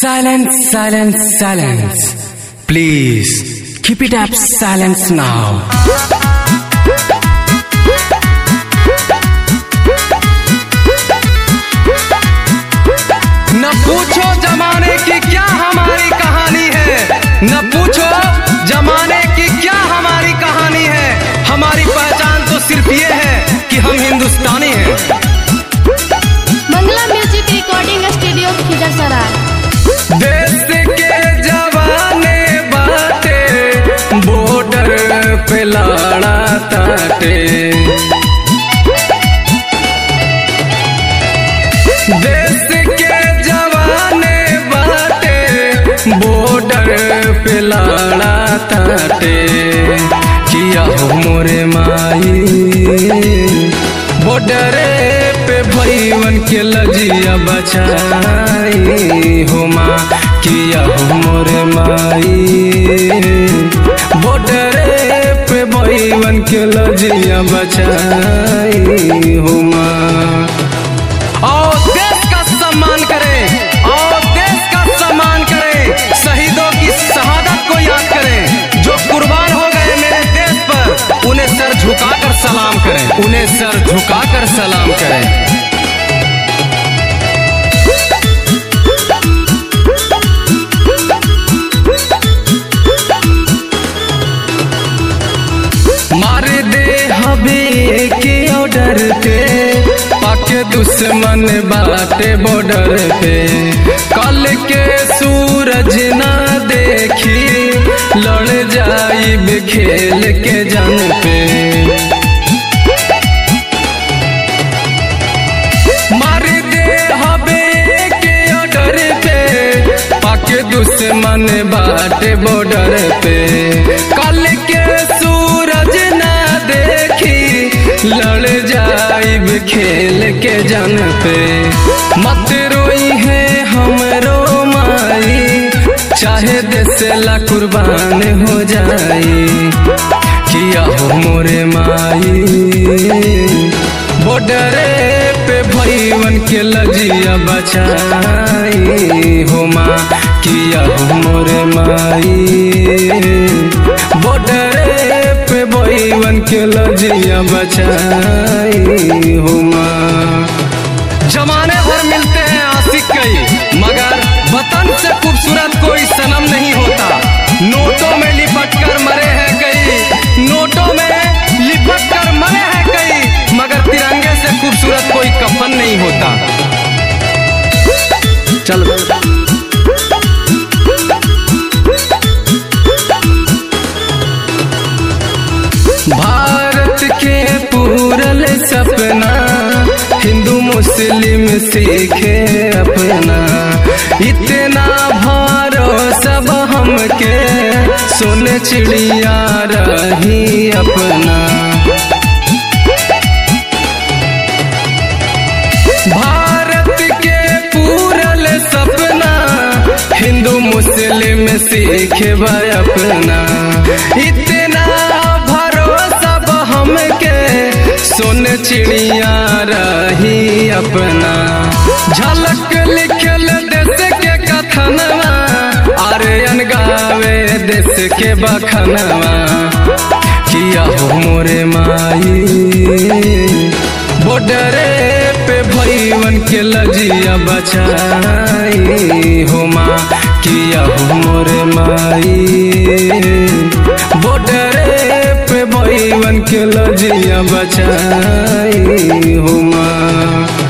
Silence, silence, silence. Please keep it up, silence now. न पूछो जमाने की क्या हमारी कहानी है न पूछो जमाने की क्या हमारी कहानी है हमारी पहचान तो सिर्फ ये है कि हम हिंदुस्तानी हैं Mangla music recording studio Khijarsarai देश के जवाने बाटे बॉर्डर पे लड़ा ताटे देश के जवाने बाटे बॉर्डर पे लड़ा ताटे किया हो मोरे माई बॉर्डर पे भैवन के लजिया बचाई हो माँ किया हो मोरे माई बॉर्डर पे भैवन के लजिया बचाई हो माँ और देश का सम्मान करें और देश का सम्मान करें शहीदों की शहादत को याद करें जो कुर्बान हो गए मेरे देश पर उन्हें सर झुकाकर सलाम करें उन्हें सर झुकाकर सलाम करें मार दे हबे के ऑर्डर पे पाके दुश्मन बाटे बॉर्डर पे कल के सूरज ना देखी लड़ जाइब खेल के जन पे मार दे हबे के ऑर्डर पे पाके दुश्मन बाटे बॉर्डर पे कल के सूरज ना देखी लड़ जाइब खेल के जन पे मत रोई है हमरो माई चाहे देश ला कुर्बान हो जाई किया हो मोरे माई बॉर्डर पे भैवन के लजिया बचाई हो माँ किया हो मोरे माई बॉर्डर पे भैवन के लजिया बचाई हो माँ जमाने भर मिलते हैं आशिक कई मगर वतन से खूबसूरत कोई सनम नहीं होता नोटों में लिपट कर मरे हैं कई नोटों में लिपट कर मरे हैं कई मगर तिरंगे से खूबसूरत कोई कफन नहीं होता चल भारत के पूरल सपना हिंदू मुस्लिम सीखे अपना इतना भरोसा हमके सुन चिड़िया रही अपना भारत के पूरल सपना हिंदू मुस्लिम सीखे अपना इतना भरोसा हमके सुन चिड़िया रही अपना झलक लिखल देश के कथनवा आर्यन गावे देश के बखनवा किया हो मोरे माई बॉर्डर पे भैवन के लजिया बचाई हो माँ किया हो मोरे माई बॉर्डर पे भैवन के लजिया बचाई हो माँ